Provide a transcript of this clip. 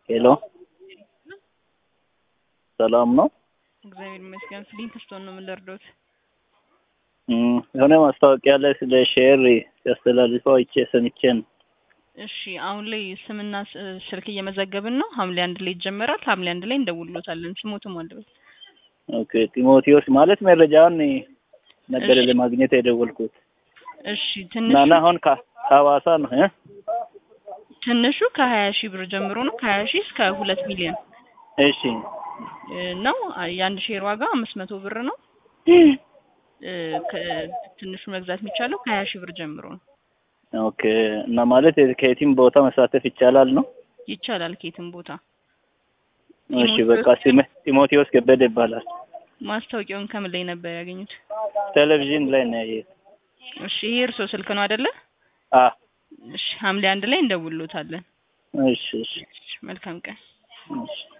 ሄሎ ሰላም ነው? እግዚአብሔር ይመስገን። ፍሊንት ስቶን ነው የምንለርዶት። እም፣ የሆነ ማስታወቂያ ላይ ስለ ሼር ሲያስተላልፈው አይቼ ሰምቼ ነው። እሺ አሁን ላይ ስምና ስ- ስልክ እየመዘገብን ነው። ሐምሌ አንድ ላይ ይጀመራል። ሐምሌ አንድ ላይ እንደውሎታለን። ስሞትም አለበት። ኦኬ ጢሞቴዎስ ማለት መረጃውን ነበር እሺ። ለማግኘት የደወልኩት እሺ እና ትንሹ እና አሁን ከ- ከሐዋሳ ነው እ ትንሹ ከሀያ ሺህ ብር ጀምሮ ነው ከሀያ ሺህ እስከ ሁለት ሚሊዮን እሺ እ ነው። የአንድ ሼር ዋጋ አምስት መቶ ብር ነው። እ ከ- ትንሹ መግዛት የሚቻለው ከሀያ ሺህ ብር ጀምሮ ነው። ኦኬ እና ማለት ከየትም ቦታ መሳተፍ ይቻላል ነው? ይቻላል ከየትም ቦታ። እሺ በቃ ስሜ ጢሞቴዎስ ከበደ ይባላል። ማስታወቂያውን ከምን ላይ ነበር ያገኙት? ቴሌቪዥን ላይ ነው ያየሁት። እሺ ይሄ እርሶ ስልክ ነው አይደለ? አ እሺ ሐምሌ አንድ ላይ እንደውሎታለን። እሺ እሺ እሺ መልካም ቀን። እሺ